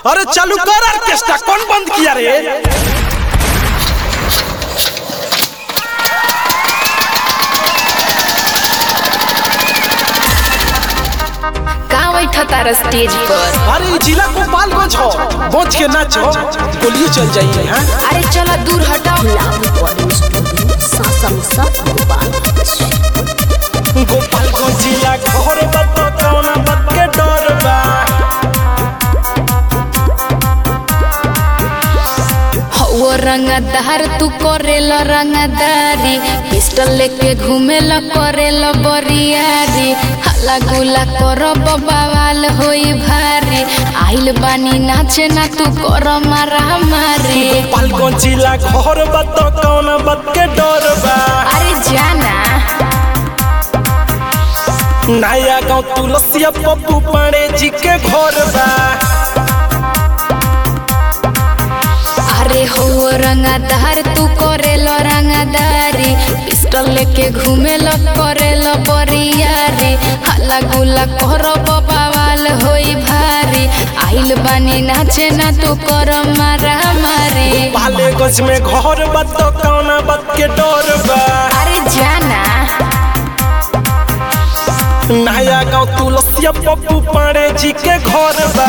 अरे चालू कर ऑर्केस्ट्रा कौन बंद किया रे का बैठा तारा स्टेज पर अरे ई जिला गोपालगंज हो बच के नाचो गोलियों चल जाइए हाँ अरे चलो दूर हटाओ गोपालगंज जिला घर बत कौना बात के डर बा वो रंगदार तू करेल रंगदारी पिस्टल लेके घूमेल करेल बरियारी हल्ला गुला कर बवाल होई भारी आइल बानी नाचे ना तू कर मारा मारी गोपालगंज जिला घर बत कौना बात के डर बा अरे जाना नया गाँव तुलसिया पप्पू पाड़े जी के घर बा अरे हो रंगदार तू करेल रंगदारी पिस्टल लेके घूमेल करेल बरियारी हल्ला गुला कर बवाल होई भारी आइल बानी नाचे ना तू कर मारा मारी पालेगंज में घर बत कौना बात के डर बा अरे जाना नया गाँव तुलसिया पप्पू पाड़े जी के घर बा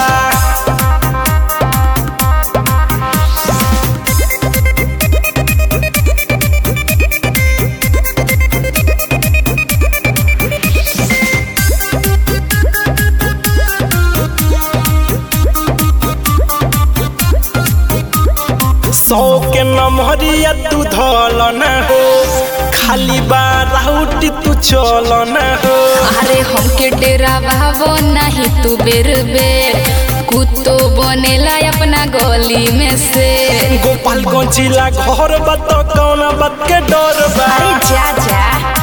सौ के नमहरिया तू धल न हो खाली बाराउटी तू चल न हो अरे हमके डेरा भावो नहीं तू बेर बेर कुत्तो बनेला अपना गली में से गोपालगंज जिला घर बत कौना बात के डर बा अरे जा जा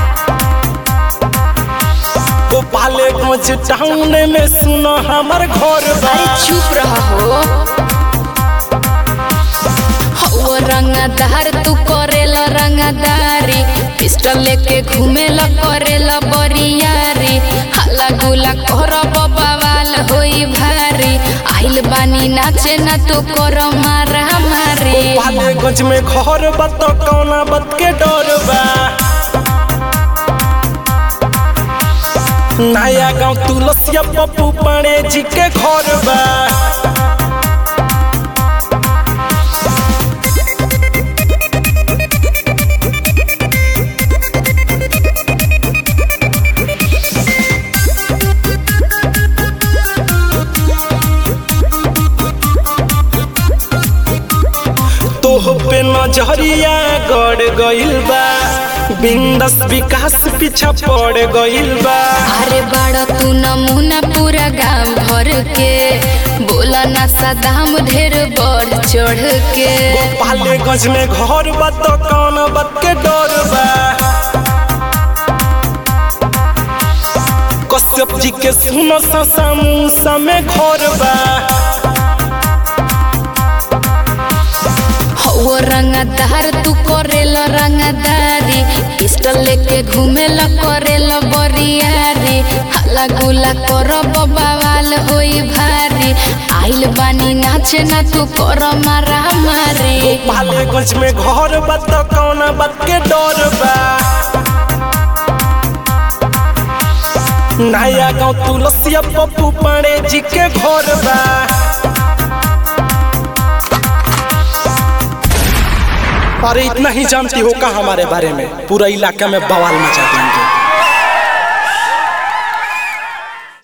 गोपालगंज टाउन में सुनो हमर घर बा अरे चुप रहो हो रंगदार तू करेल रंगदारी पिस्टल लेके घूमेल करेल बरियारी हल्ला गुला कर बवाल होई भारी आइल बानी नाचे ना तू कर मारा मारी गोपालगंज में घर बत कौना बात के डर बा नया गाँव तुलसिया पप्पू पाड़े जी के घर बा तोह पे नजरिया गड़ गइल बा बिंदस विकास पीछा पड़ गइल बा अरे बड़ा तू नमूना पूरा गांव भर के बोला ना सदाम ढेर बढ़ चढ़ के गोपालगंज में घर बत कौन बात के डर बा कश्यप जी के सुनो समूसा में घर बा हो रंगदार तू करेल रंगदारी पिस्टल लेके घूमेल करेल बरियारी हल्ला गुला कर बवाल होई भारी आइल बानी नाचे ना तू कर मारा मारी गोपालगंज में घर बत कौन बात के डर बा नया गाँव तुलसिया पप्पू पाड़े जी के घर बा अरे इतना ही जानती हो का हमारे बारे में पूरा इलाका में बवाल मचा देंगे